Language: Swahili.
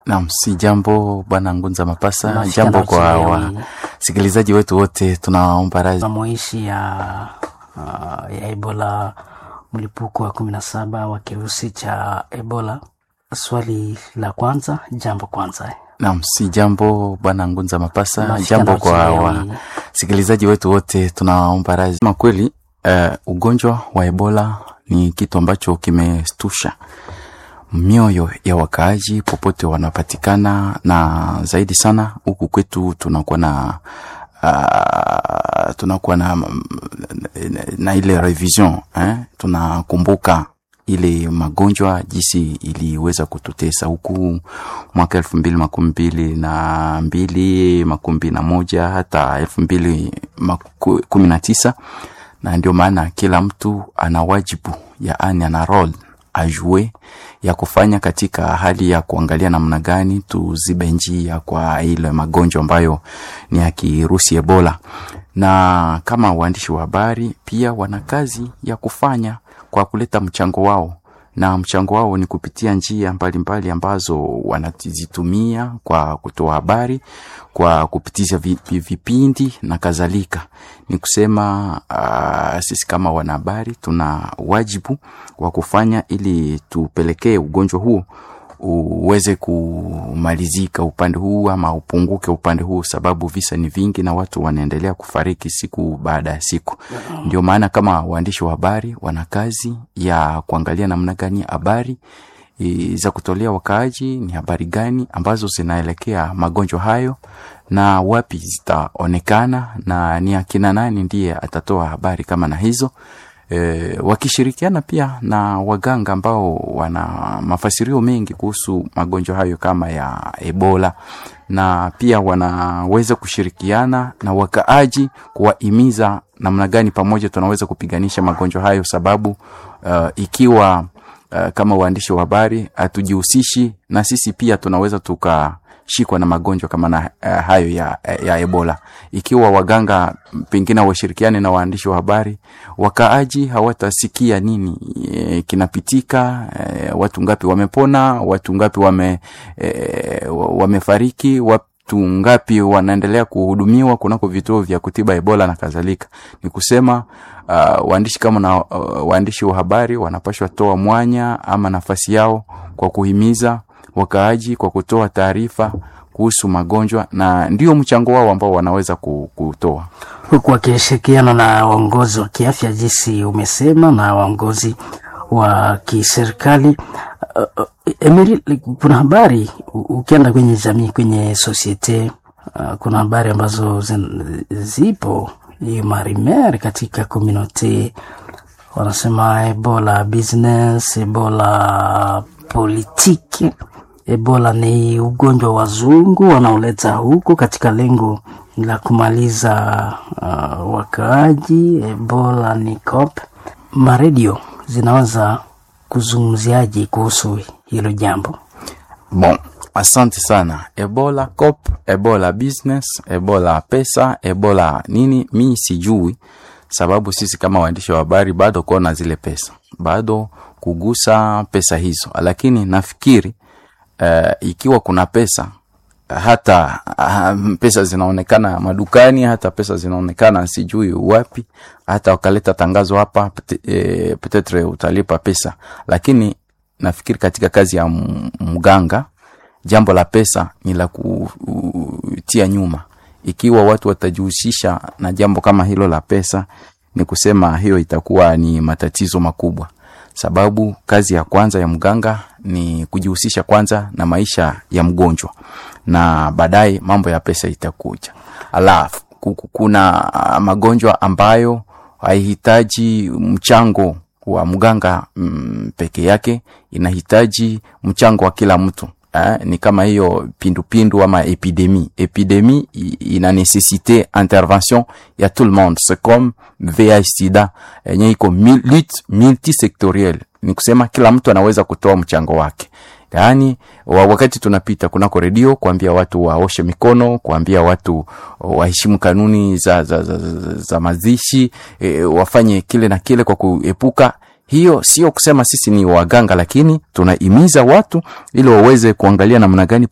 Naam, si jambo bwana Ngunza Mapasa, Nasikia jambo kwa nausikia wasikilizaji wetu wote, tunaomba radhi. mamoishi ya, uh, ya Ebola, mlipuko wa kumi na saba wa kirusi cha Ebola. Swali la kwanza, jambo kwanza, Naam, si jambo bwana Ngunza Mapasa, Nasikia jambo kwa nausikia wasikilizaji wetu wote, tunaomba radhi. Kama kweli eh, ugonjwa wa Ebola ni kitu ambacho kimestusha mioyo ya wakaaji popote wanapatikana, na zaidi sana huku kwetu tunakuwa na uh, tunakuwa na, na, na ile revision eh? tunakumbuka ile magonjwa jinsi iliweza kututesa huku mwaka elfu mbili makumi mbili na mbili makumi mbili na moja hata elfu mbili maku- kumi na tisa na ndio maana kila mtu ana wajibu yaani ana role ajue ya kufanya katika hali ya kuangalia namna gani tuzibe njia kwa ile magonjwa ambayo ni ya kirusi Ebola. Na kama waandishi wa habari pia wana kazi ya kufanya kwa kuleta mchango wao, na mchango wao ni kupitia njia mbalimbali mbali ambazo wanazitumia kwa kutoa habari, kwa kupitisha vi- vi- vipindi na kadhalika. Ni kusema uh, sisi kama wanahabari tuna wajibu wa kufanya ili tupelekee ugonjwa huo uweze kumalizika upande huu ama upunguke upande huu, sababu visa ni vingi na watu wanaendelea kufariki siku baada ya siku. Ndio maana kama waandishi wa habari wana kazi ya kuangalia namna gani habari e, za kutolea wakaaji ni habari gani ambazo zinaelekea magonjwa hayo na wapi zitaonekana na ni akina nani ndiye atatoa habari kama na hizo e, wakishirikiana pia na waganga ambao wana mafasirio mengi kuhusu magonjwa hayo kama ya Ebola, na pia wanaweza kushirikiana na wakaaji kuwahimiza namna gani pamoja tunaweza kupiganisha magonjwa hayo, sababu uh, ikiwa uh, kama waandishi wa habari hatujihusishi na sisi pia tunaweza tukashikwa na magonjwa kama na uh, hayo ya, ya Ebola. Ikiwa waganga pengine washirikiane na waandishi wa habari, wakaaji hawatasikia nini e, kinapitika e, watu ngapi wamepona, watu ngapi wame, e, wamefariki, watu ngapi wanaendelea kuhudumiwa kunako vituo vya kutiba Ebola na kadhalika. Ni kusema uh, waandishi kama na uh, waandishi wa habari wanapashwa toa mwanya ama nafasi yao kwa kuhimiza wakaaji kwa kutoa taarifa kuhusu magonjwa, na ndio mchango wao ambao wanaweza ku- kutoa. huku wakishirikiana na waongozi wa kiafya, jinsi umesema, na waongozi wa kiserikali. Uh, uh, Emily, kuna habari u- ukienda kwenye jamii, kwenye sosiete uh, kuna habari ambazo zin- zipo hiyo marimer katika komunote wanasema ebola business, ebola politiki. Ebola ni ugonjwa wa wazungu wanaoleta huku katika lengo la kumaliza uh, wakaaji. Ebola ni cop. Maredio zinaweza kuzungumziaje kuhusu hilo jambo? Bon, asante sana. Ebola cop, Ebola business, Ebola pesa, Ebola nini, mi sijui, sababu sisi kama waandishi wa habari bado kuona zile pesa, bado kugusa pesa hizo, lakini nafikiri uh, ikiwa kuna pesa hata uh, pesa zinaonekana madukani, hata pesa zinaonekana sijui wapi, hata wakaleta tangazo hapa pete, eh, petetre utalipa pesa, lakini nafikiri katika kazi ya m- mganga jambo la pesa ni la kutia nyuma. Ikiwa watu watajihusisha na jambo kama hilo la pesa, ni kusema hiyo itakuwa ni matatizo makubwa, sababu kazi ya kwanza ya mganga ni kujihusisha kwanza na maisha ya mgonjwa, na baadaye mambo ya pesa itakuja. Alafu ku- ku- kuna ah, magonjwa ambayo haihitaji mchango wa mganga mm, peke yake, inahitaji mchango wa kila mtu. Eh, ni kama hiyo pindupindu ama epidemie. Epidemie i- ina necessite intervention ya tout le monde, c'est comme VIH sida yenye iko mil- lutte multisectorielle, ni kusema kila mtu anaweza kutoa mchango wake. Yaani wa- wakati tunapita kunako redio kuambia watu waoshe mikono, kuambia watu waheshimu kanuni za, za, za, za, za mazishi e, wafanye kile na kile kwa kuepuka hiyo sio kusema sisi ni waganga, lakini tunahimiza watu ili waweze kuangalia namna gani